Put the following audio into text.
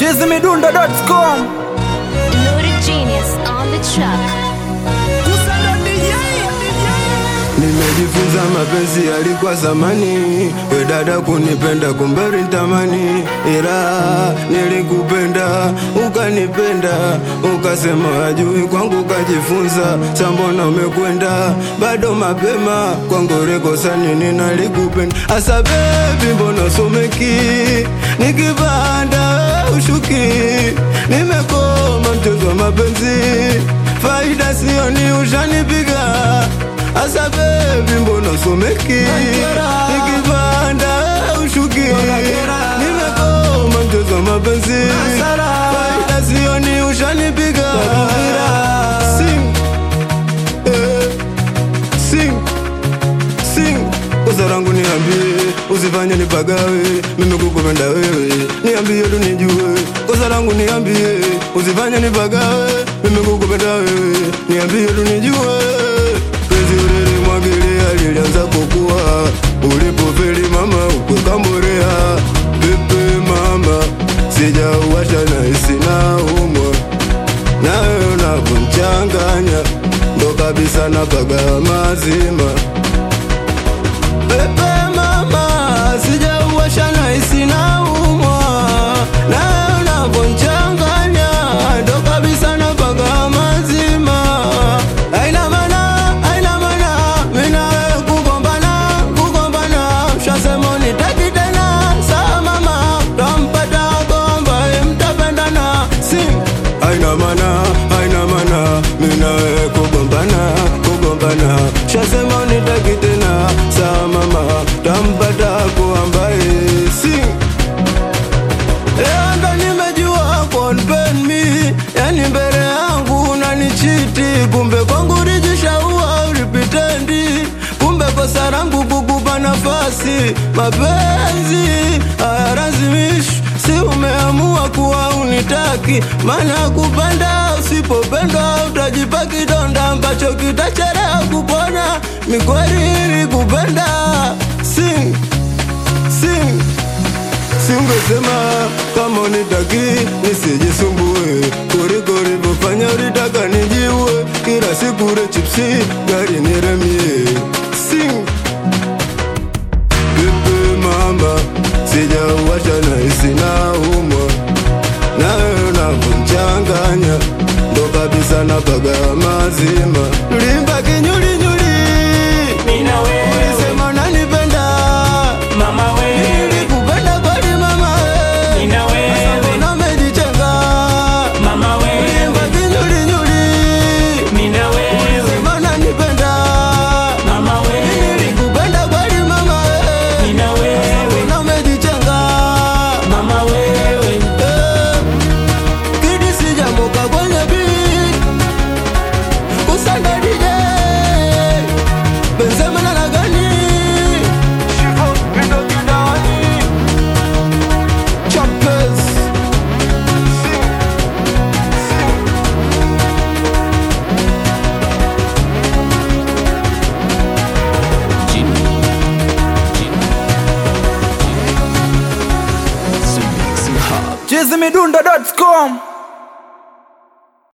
chizimidundo.com Loaded genius on the track. Nimejifunza mapenzi yalikuwa zamani, we dada kunipenda kumberi ntamani, ila nilikupenda ukanipenda, ukasema ajui kwangu kajifunza, sambona umekwenda bado mapema kwangu rekosa nini nalikupenda, asa bebi mbona someki nikipanda ushuki, nimekoma mchezo wa mapenzi, faida sioni ushanipiga Asa baby mbona someki Nikipanda ushuki Nimekoma mchezo wa mapenzi Faida sioni ushanipiga Sing eh, Sing Sing Kosa langu niambie Usifanye nipagawe Mimi kukupenda wewe Niambie tu nijue Kosa langu niambie Usifanye nipagawe Mimi kukupenda wewe Niambie tu nijue Penzi ulilimwagilia lilianza kukua Ulipofeli mama ukweka mborea Pepe mama Sijauwasha na hisi na umwa Nawe unavyomchanganya Ndo kabisa napaga mazima Pepe mama Sijauwasha na hisi na umwa Nawe unavyomchanganya Ndo kabisa napaga mazima Haina maana, haina maana Mimi na wewe kugombana, kugombana Ushasema unitaki tena Sawa mama Tampata ambaye mtapendana Sing Haina maana, haina maana Mimi na wewe kugombana, kugombana Ushasema unitaki tena Sawa mama Tampata ambaye Sing Leo ndo nimejua konpen mi Yani mbele yangu unanichiti Kumbe kwangu ulijishaua ulipitendi Kumbe kosa langu kukupa nafasi Mapenzi hayalazimishi Si umeamua kuwa unitaki Maana kupenda usipopendwa Utajipa kidonda ambacho kitachelewa kupona Mikweli kupenda Sing, sing Singesema kama unitaki nisijisumbue, kuliko ulivyofanya ulitaka nijiue, kila siku ule chipsi gari niremie. Sing Pepe mama, sijauwasha na hisi na umwa, nawe unavyomchanganya ndo kabisa napaga mazima. Tulimba kinyulinyuli, ulisema unanipenda Mama wewe, Nilikupenda kweli mama we. nina Sasa wewe, mbona umejitenga? mama wewe, Ulimba kinyulinyuli. nina wewe, Sema unanipenda. mama wewe, Nilikupenda kweli mama we. nina wewe, Mbona umejitenga? mama wewe, Eh, Kidi sijamoka kwenye beat. Kusanda DJ. Benzema na Lagani. Choppers. chizimidundo.com